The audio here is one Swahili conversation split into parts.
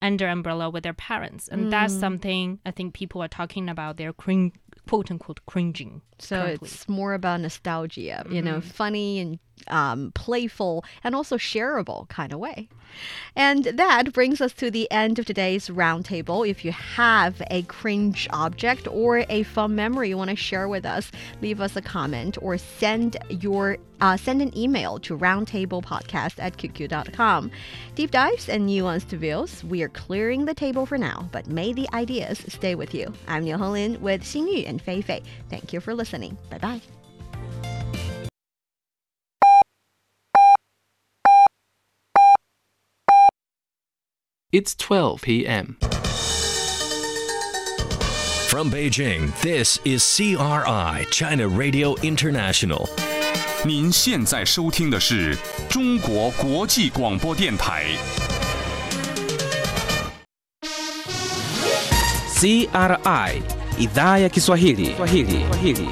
under umbrella with their parents, and that's something I think people are talking about. They're cring- quote unquote cringing. So currently. it's more about nostalgia, you know, funny and um, playful and also shareable kind of way. And that brings us to the end of today's roundtable. If you have a cringe object or a fun memory you want to share with us, leave us a comment or send your uh, send an email to roundtablepodcast at qq.com. Deep dives and nuanced views, we are clearing the table for now, but may the ideas stay with you. I'm Niu Honglin with Xingyu and Fei Fei. Thank you for listening. Bye bye. It's 12 p.m. From Beijing, this is CRI, China Radio International. 您现在收听的是中国国际广播电台。 CRI idhaa ya Kiswahili. Kiswahili. Kiswahili.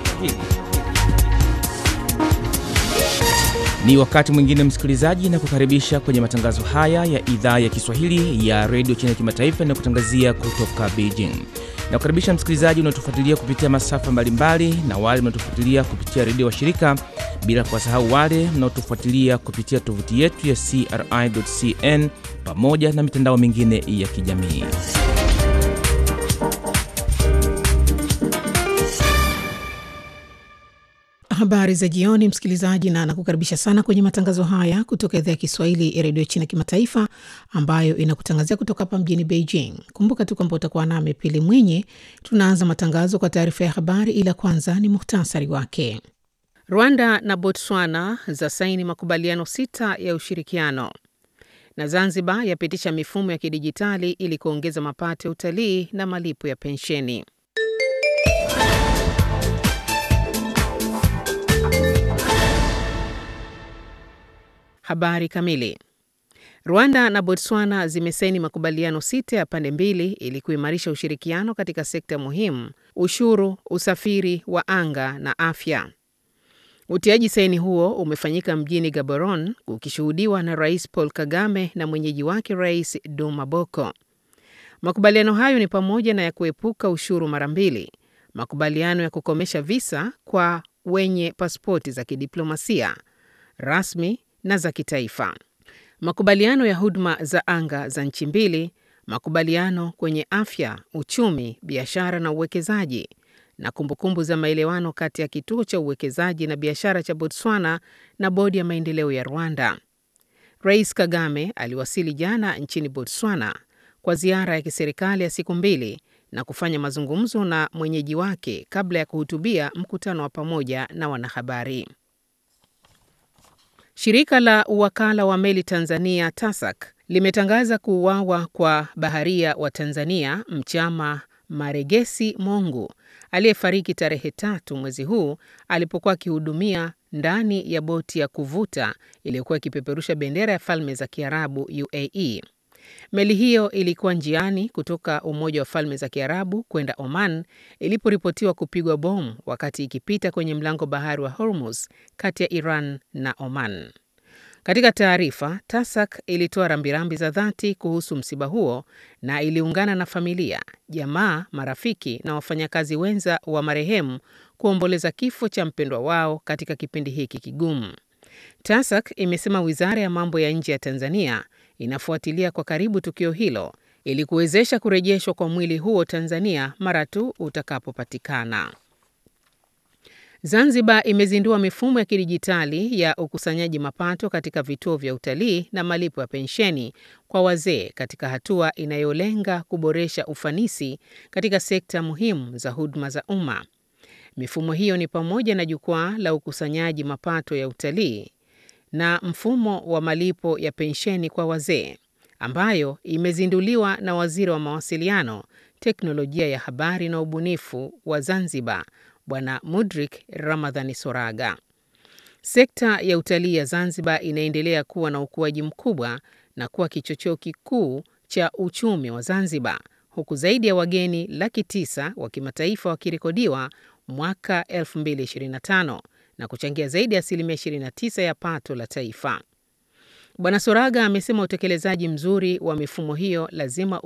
Ni wakati mwingine msikilizaji, na kukaribisha kwenye matangazo haya ya idhaa ya Kiswahili ya redio China Kimataifa na kutangazia kutoka Beijing. Na kukaribisha msikilizaji unaotufuatilia kupitia masafa mbalimbali na wale mnaotufuatilia kupitia redio wa shirika, bila kuwasahau wale mnaotufuatilia kupitia tovuti yetu ya CRI.cn pamoja na mitandao mingine ya kijamii. Habari za jioni, msikilizaji, na nakukaribisha sana kwenye matangazo haya kutoka idhaa ya Kiswahili ya redio China Kimataifa, ambayo inakutangazia kutoka hapa mjini Beijing. Kumbuka tu kwamba utakuwa nami Pili Mwinyi. Tunaanza matangazo kwa taarifa ya habari, ila kwanza ni muhtasari wake. Rwanda na Botswana za saini makubaliano sita ya ushirikiano, na Zanzibar yapitisha mifumo ya kidijitali ili kuongeza mapato ya utalii na malipo ya pensheni. Habari kamili. Rwanda na Botswana zimesaini makubaliano sita ya pande mbili ili kuimarisha ushirikiano katika sekta muhimu: ushuru, usafiri wa anga na afya. Utiaji saini huo umefanyika mjini Gaborone, ukishuhudiwa na Rais Paul Kagame na mwenyeji wake Rais Duma Boko. Makubaliano hayo ni pamoja na ya kuepuka ushuru mara mbili, makubaliano ya kukomesha visa kwa wenye pasipoti za kidiplomasia rasmi na za kitaifa, makubaliano ya huduma za anga za nchi mbili, makubaliano kwenye afya, uchumi, biashara na uwekezaji, na kumbukumbu za maelewano kati ya kituo cha uwekezaji na biashara cha Botswana na bodi ya maendeleo ya Rwanda. Rais Kagame aliwasili jana nchini Botswana kwa ziara ya kiserikali ya siku mbili na kufanya mazungumzo na mwenyeji wake kabla ya kuhutubia mkutano wa pamoja na wanahabari. Shirika la uwakala wa meli Tanzania TASAC limetangaza kuuawa kwa baharia wa Tanzania Mchama Maregesi Mongu aliyefariki tarehe tatu mwezi huu alipokuwa akihudumia ndani ya boti ya kuvuta iliyokuwa ikipeperusha bendera ya Falme za Kiarabu UAE. Meli hiyo ilikuwa njiani kutoka Umoja wa Falme za Kiarabu kwenda Oman iliporipotiwa kupigwa bomu wakati ikipita kwenye mlango bahari wa Hormuz kati ya Iran na Oman. Katika taarifa, TASAC ilitoa rambirambi za dhati kuhusu msiba huo na iliungana na familia, jamaa, marafiki na wafanyakazi wenza wa marehemu kuomboleza kifo cha mpendwa wao katika kipindi hiki kigumu. TASAC imesema wizara ya mambo ya nje ya Tanzania inafuatilia kwa karibu tukio hilo ili kuwezesha kurejeshwa kwa mwili huo Tanzania mara tu utakapopatikana. Zanzibar imezindua mifumo ya kidijitali ya ukusanyaji mapato katika vituo vya utalii na malipo ya pensheni kwa wazee katika hatua inayolenga kuboresha ufanisi katika sekta muhimu za huduma za umma. Mifumo hiyo ni pamoja na jukwaa la ukusanyaji mapato ya utalii na mfumo wa malipo ya pensheni kwa wazee ambayo imezinduliwa na Waziri wa Mawasiliano, Teknolojia ya Habari na Ubunifu wa Zanzibar, Bwana Mudrik Ramadhani Soraga. Sekta ya utalii ya Zanzibar inaendelea kuwa na ukuaji mkubwa na kuwa kichocheo kikuu cha uchumi wa Zanzibar, huku zaidi ya wageni laki tisa wa kimataifa wakirekodiwa mwaka 2025 na kuchangia zaidi ya asilimia 29 ya pato la taifa. Bwana Soraga amesema utekelezaji mzuri wa mifumo hiyo lazima